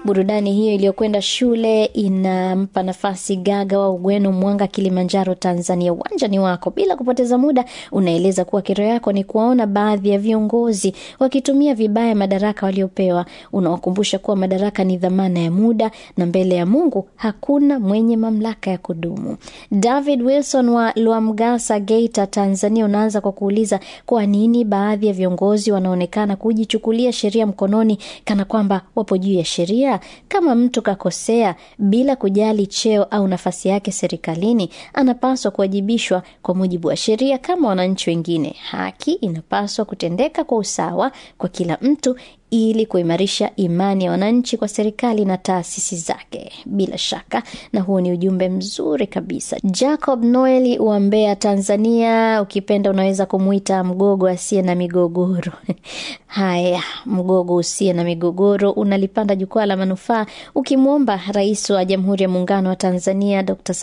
Burudani hiyo iliyokwenda shule inampa nafasi Gaga wa Ugweno, Mwanga, Kilimanjaro, Tanzania. Uwanja ni wako. Bila kupoteza muda, unaeleza kuwa kero yako ni kuwaona baadhi ya viongozi wakitumia vibaya madaraka waliopewa. Unawakumbusha kuwa madaraka ni dhamana ya muda na mbele ya Mungu hakuna mwenye mamlaka ya kudumu. David Wilson wa Lwamgasa, Geita, Tanzania, unaanza kwa kuuliza kwa nini baadhi ya viongozi wanaonekana kujichukulia sheria mkononi kana kwamba wapo juu ya sheria. Kama mtu kakosea bila kujali cheo au nafasi yake serikalini, anapaswa kuwajibishwa kwa mujibu wa sheria kama wananchi wengine. Haki inapaswa kutendeka kwa usawa kwa kila mtu ili kuimarisha imani ya wananchi kwa serikali na taasisi zake. Bila shaka, na huo ni ujumbe mzuri kabisa. Jacob Noeli wa Mbeya, Tanzania, ukipenda unaweza kumwita mgogo asiye na migogoro. Haya, mgogo usiye na migogoro unalipanda jukwaa la manufaa ukimwomba Rais wa Jamhuri ya Muungano wa Tanzania Dr.